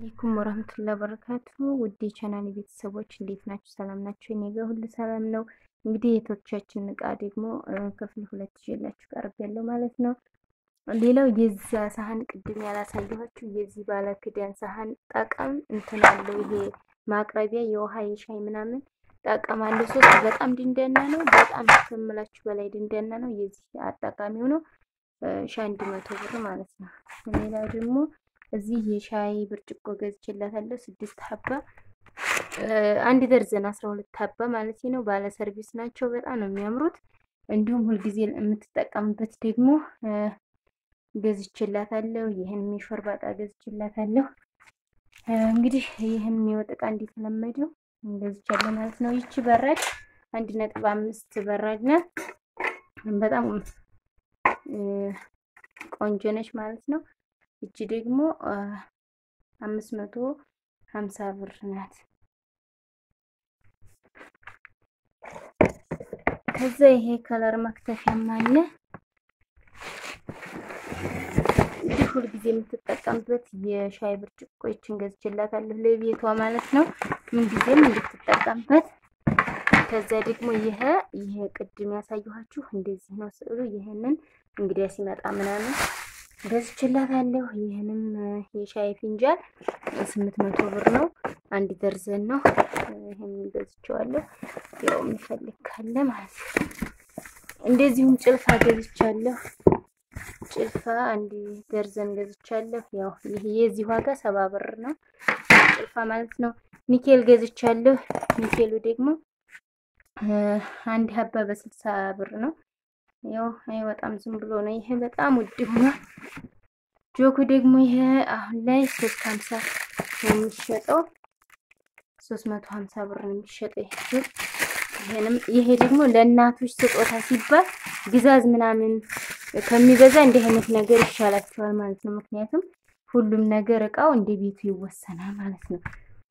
አለይኩም ወራህመቱላሂ ወበረካቱ ውድ የቻናል ቤተሰቦች እንዴት ናችሁ? ሰላም ናችሁ? እኔ ጋር ሁሉ ሰላም ነው። እንግዲህ የቶቻችን እቃ ደግሞ ክፍል ሁለት ይዤላችሁ ቀርብ ያለው ማለት ነው። ሌላው የዛ ሳህን ቅድም ያላሳየኋችሁ የዚህ ባለ ክዳን ሳህን ጠቀም እንትን አለው። ይሄ ማቅረቢያ የውሃ የሻይ ምናምን ጠቀም አለው። ሶስት በጣም ድንደና ነው። በጣም ከምላችሁ በላይ ድንደና ነው። የዚህ አጠቃሚው ነው ሺ አንድ መቶ ብር ማለት ነው። ሌላው ደግሞ እዚህ የሻይ ብርጭቆ ገዝቼላታለሁ ስድስት ሀባ አንድ ደርዘን አስራ ሁለት ሀባ ማለት ነው። ባለ ሰርቪስ ናቸው። በጣም ነው የሚያምሩት። እንዲሁም ሁልጊዜ የምትጠቀምበት ደግሞ ገዝቼላታለሁ። ይህን የሾርባ ዕቃ ገዝቼላታለሁ። እንግዲህ ይህን የወጥ ዕቃ እንደተለመደው ገዝቻለሁ ማለት ነው። ይቺ በራድ አንድ ነጥብ አምስት በራድ ናት። በጣም ቆንጆ ነች ማለት ነው። እቺ ደግሞ አምስት መቶ ሀምሳ ብር ናት። ከዛ ይሄ ከለር መክተፊያም አለ። እንዲህ ሁልጊዜ የምትጠቀምበት የሻይ ብርጭቆችን ገዝቼላታለሁ ለቤቷ ማለት ነው። ምንጊዜም እንድትጠቀምበት። ከዛ ደግሞ ይሄ ይሄ ቅድም ያሳየኋችሁ እንደዚህ ነው ስዕሉ። ይሄንን እንግዲያ ሲመጣ ምናምን ገዝቼላታለሁ። ይህንም የሻይ ፊንጃል ስምንት መቶ ብር ነው። አንድ ደርዘን ነው። ይህን ገዝቼዋለሁ። ያው የሚፈልግ ካለ ማለት ነው። እንደዚሁም ጭልፋ ገዝቻለሁ። ጭልፋ አንድ ደርዘን ገዝቻለሁ። ያው ይሄ የዚህ ዋጋ ሰባ ብር ነው ጭልፋ ማለት ነው። ኒኬል ገዝቻለሁ። ኒኬሉ ደግሞ አንድ ሀባ በስልሳ ብር ነው። ያው አይወጣም ዝም ብሎ ነው። ይሄ በጣም ውድ ሆኗል። ጆኩ ደግሞ ይሄ አሁን ላይ ሶስት ሀምሳ ነው የሚሸጠው። ሶስት መቶ ሀምሳ ብር ነው የሚሸጠው። ይሄ ይሄንም ይሄ ደግሞ ለእናቶች ስጦታ ሲባል ግዛዝ ምናምን ከሚበዛ እንዲህ አይነት ነገር ይሻላቸዋል ማለት ነው። ምክንያቱም ሁሉም ነገር እቃው እንደ ቤቱ ይወሰናል ማለት ነው።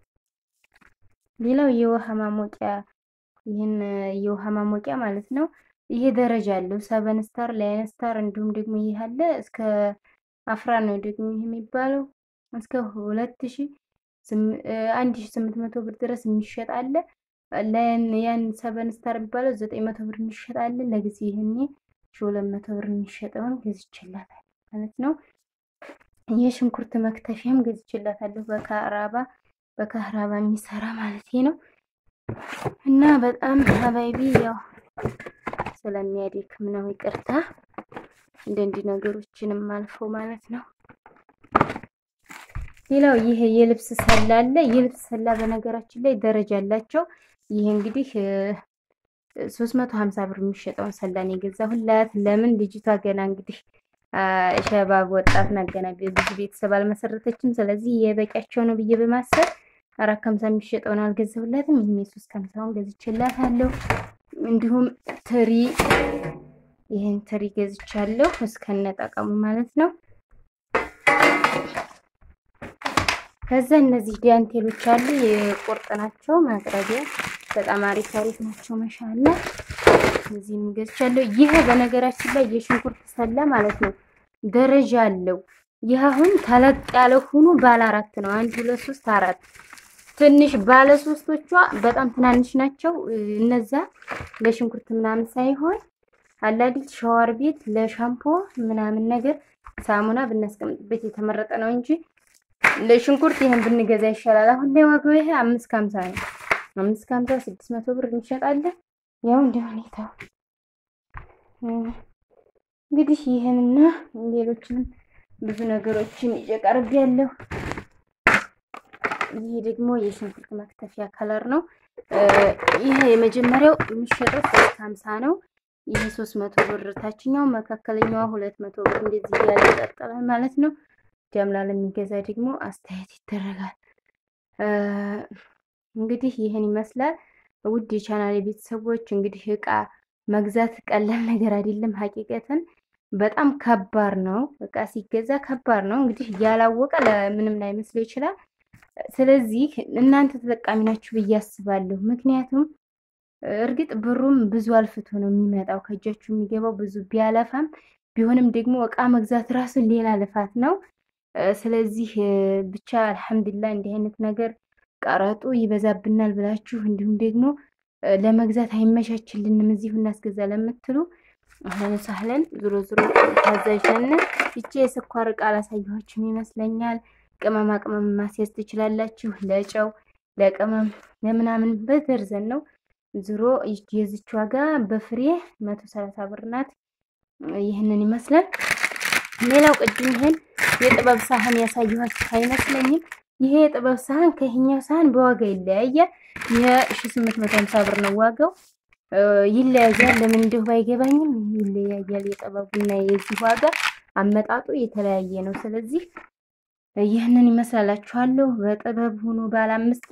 ሌላው የውሃ ማሞቂያ ይህን የውሃ ማሞቂያ ማለት ነው። ይሄ ደረጃ አለው። ሰቨን ስታር፣ ላይን ስታር እንዲሁም ደግሞ ይህ አለ እስከ አፍራ ነው ደግሞ ይህ የሚባለው እስከ ሁለት ሺ አንድ ሺ ስምንት መቶ ብር ድረስ የሚሸጥ አለ። ላይን ያን ሰቨን ስታር የሚባለው ዘጠኝ መቶ ብር የሚሸጥ አለ። ለጊዜ ይህኔ ሺ ሁለት መቶ ብር የሚሸጠውን ገዝቼላታለሁ ማለት ነው። የሽንኩርት መክተፊያም ገዝቼላታለሁ በካራባ በካራባ የሚሰራ ማለት ነው። እና በጣም ሀባይቢ ያው ስለሚያደክም ነው ይቅርታ። እንደ እንዲህ ነገሮችንም አልፈው ማለት ነው። ሌላው ይሄ የልብስ ሰላ አለ። የልብስ ሰላ በነገራችን ላይ ደረጃ አላቸው። ይሄ እንግዲህ 350 ብር የሚሸጠውን ሰላን የገዛሁላት ለምን ልጅቷ ገና እንግዲህ ሸባብ ወጣት ናት፣ ገና ብዙ ቤተሰብ አልመሰረተችም። ስለዚህ የበቂያቸው ነው ብዬ በማሰብ አራት ከምሳ የሚሸጠውን አልገዛሁላትም። ይሄ ሶስት ከምሳውን ገዝቼላታለሁ። እንዲሁም ትሪ ይህን ትሪ ገዝቻለሁ እስከነጠቀሙ ማለት ነው። ከዛ እነዚህ ዳንቴሎች አሉ የቁርጥ ናቸው ማቅረቢያ በጣም አሪፍ አሪፍ ናቸው። መሻላ እዚህም ገዝቻለሁ። ይሄ በነገራችን ላይ የሽንኩርት ሰላ ማለት ነው ደረጃ አለው። ይህ አሁን ተለቅ ያለ ሆኖ ባለ አራት ነው። አንድ ሁለት ሶስት አራት ትንሽ ባለ ሶስቶቿ በጣም ትናንሽ ናቸው። እነዛ ለሽንኩርት ምናምን ሳይሆን አላዲት ሻወር ቤት ለሻምፖ ምናምን ነገር ሳሙና ብናስቀምጥበት የተመረጠ ነው እንጂ ለሽንኩርት ይሄን ብንገዛ ይሻላል። አሁን ላይ ዋጋው ይሄ አምስት ከሀምሳ ነው። አምስት ከሀምሳ ስድስት መቶ ብር እንሸጣለን። ያው እንደ ሁኔታው እንግዲህ ይህንና ሌሎችንም ብዙ ነገሮችን እየቀርብ ያለው ይሄ ደግሞ የሽንኩርት መክተፊያ ከለር ነው። ይሄ የመጀመሪያው የሚሸጠው ሶስት ሀምሳ ነው። ይሄ ሶስት መቶ ብር ታችኛው፣ መካከለኛዋ ሁለት መቶ ብር እንደዚህ እያለ ይቀጥላል ማለት ነው። ጀምላ ለሚገዛ ደግሞ አስተያየት ይደረጋል። እንግዲህ ይህን ይመስላል። ውድ የቻናል ቤተሰቦች እንግዲህ እቃ መግዛት ቀላል ነገር አይደለም። ሀቂቀትን በጣም ከባድ ነው። እቃ ሲገዛ ከባድ ነው። እንግዲህ ያላወቀ ለምንም ላይመስለው ይችላል። ስለዚህ እናንተ ተጠቃሚ ናችሁ ብዬ አስባለሁ። ምክንያቱም እርግጥ ብሩም ብዙ አልፍቶ ነው የሚመጣው ከእጃችሁ የሚገባው ብዙ ቢያለፋም ቢሆንም ደግሞ እቃ መግዛት ራሱ ሌላ ልፋት ነው። ስለዚህ ብቻ አልሐምዱሊላህ እንዲህ አይነት ነገር ቀረጡ ይበዛብናል ብላችሁ እንዲሁም ደግሞ ለመግዛት አይመቻችልንም እዚሁ እናስገዛ ለምትሉ አህለን ሳህለን ዞሮ ዞሮ ታዛዥ ነን። ይቺ የስኳር እቃ አላሳየኋችሁም ይመስለኛል። ቅመማ ቅመም ማስያዝ ትችላላችሁ። ለጨው ለቅመም ለምናምን በደርዘን ነው። ዞሮ የዚች ዋጋ በፍሬ መቶ ሰላሳ ብር ናት። ይህንን ይመስላል። ሌላው ቅድም ይሄን የጥበብ ሳህን ያሳየኋችሁ አይመስለኝም። ይሄ የጥበብ ሳህን ከይሄኛው ሳህን በዋጋ ይለያያል። ይሄ ሺ ስምንት መቶ ሀምሳ ብር ነው ዋጋው ይለያያል። ለምን እንደው ባይገባኝም ይለያያል። የጥበቡና የዚህ ዋጋ አመጣጡ የተለያየ ነው። ስለዚህ ይህንን ይመስላላችኋለሁ። በጥበብ ሆኖ ባለ አምስት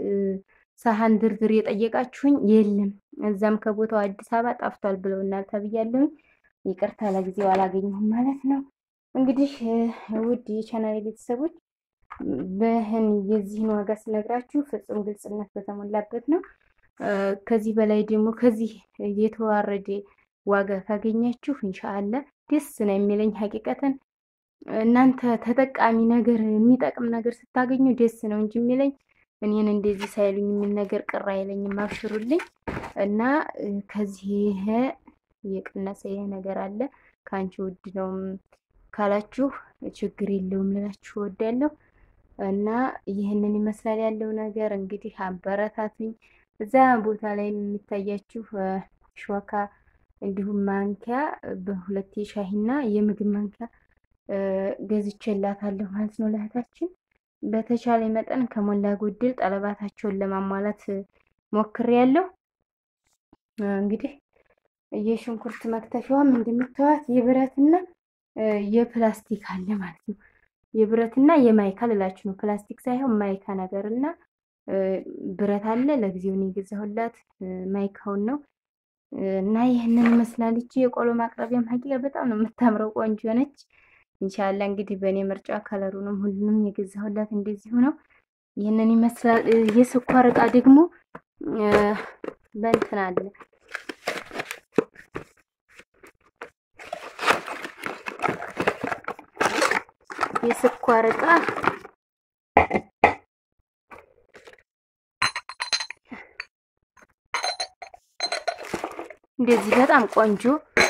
ሳህን ድርድር የጠየቃችሁኝ የለም። እዛም ከቦታው አዲስ አበባ ጠፍቷል ብለውናል ተብያለሁኝ። ይቅርታ ለጊዜው አላገኘሁም ማለት ነው። እንግዲህ ውድ የቻናል ቤተሰቦች በህን የዚህን ዋጋ ስነግራችሁ ፍጹም ግልጽነት በተሞላበት ነው። ከዚህ በላይ ደግሞ ከዚህ የተዋረደ ዋጋ ካገኛችሁ እንሻአላ ደስ ነው የሚለኝ። ሀቂቀተን እናንተ ተጠቃሚ ነገር የሚጠቅም ነገር ስታገኙ ደስ ነው እንጂ የሚለኝ እኔን እንደዚህ ሳይሉኝ የሚል ነገር ቅር አይለኝም። አብሽሩልኝ እና ከዚህ የቀነሰ ይሄ ነገር አለ ከአንቺ ውድ ነው ካላችሁ ችግር የለውም ልላችሁ እወዳለሁ። እና ይህንን ይመስላል ያለው ነገር እንግዲህ አበረታቱኝ። እዛ ቦታ ላይ የሚታያችሁ ሾካ እንዲሁም ማንኪያ በሁለት የሻሂና የምግብ ማንኪያ ገዝቼላታለሁ ማለት ነው ለእህታችን። በተቻለ መጠን ከሞላ ጎደል ጠለባታቸውን ለማሟላት ሞክሬያለሁ። እንግዲህ የሽንኩርት መክተፊያዋም እንደምታዩት የብረትና የፕላስቲክ አለ ማለት ነው። የብረትና የማይካ ልላችሁ ነው። ፕላስቲክ ሳይሆን ማይካ ነገር እና ብረት አለ። ለጊዜው ነው የገዛሁላት ማይካውን ነው እና ይህንን ይመስላል። ይቺ የቆሎ ማቅረቢያም ሀቂቃ በጣም ነው የምታምረው፣ ቆንጆ ነች። ኢንሻላ እንግዲህ በእኔ ምርጫ ከለሩንም ሁሉንም የገዛሁላት እንደዚሁ ነው። ይህንን ይመስላል። የስኳር እቃ ደግሞ በእንትን አለ የስኳር እቃ እንደዚህ በጣም ቆንጆ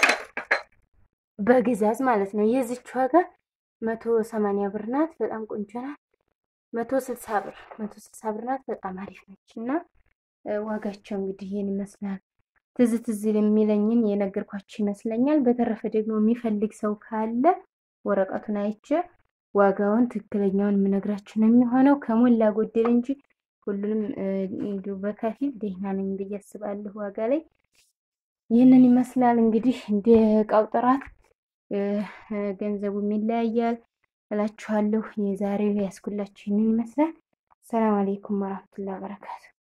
በግዛዝ ማለት ነው። የዚች ዋጋ መቶ ሰማንያ ብር ናት። በጣም ቆንጆ ናት። መቶ ስልሳ ብር መቶ ስልሳ ብር ናት። በጣም አሪፍ ነች እና ዋጋቸው እንግዲህ ይህን ይመስላል። ትዝ ትዝ የሚለኝን የነገርኳችሁ ይመስለኛል። በተረፈ ደግሞ የሚፈልግ ሰው ካለ ወረቀቱን አይቼ ዋጋውን ትክክለኛውን የምነግራችሁ ነው የሚሆነው ከሞላ ጎደል እንጂ ሁሉንም እንዲሁ በከፊል ደህና ነኝ ብዬ አስባለሁ። ዋጋ ላይ ይህንን ይመስላል እንግዲህ እንደ እቃው ጥራት ገንዘቡም ይለያያል እላችኋለሁ። የዛሬው ያስኩላችሁ ይህንን ይመስላል። ሰላም አሌይኩም ወራህመቱላሂ ወበረካቱ።